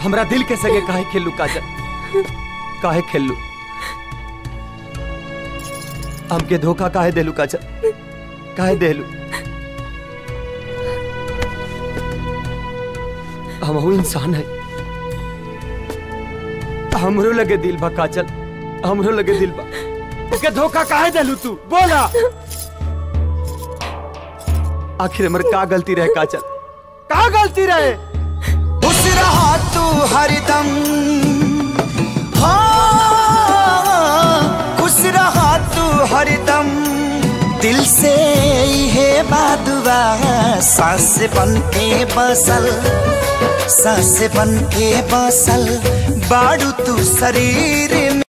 हमरा दिल के सगे काहे खेलू काजल काहे खेलू हमके धोखा काहे देलू काजल काहे देलू हम इंसान है हमरो लगे दिल बा काजल हमरो लगे दिल बा ओके धोखा काहे देलू तू बोला आखिर हमर का गलती रहे काजल का गलती रहे खुश रहा तू हरदम हाँ खुश रहा तू हरदम दिल से है बादुआ सांस बन के बसल सांस बन के बसल बाड़ू तू शरीर में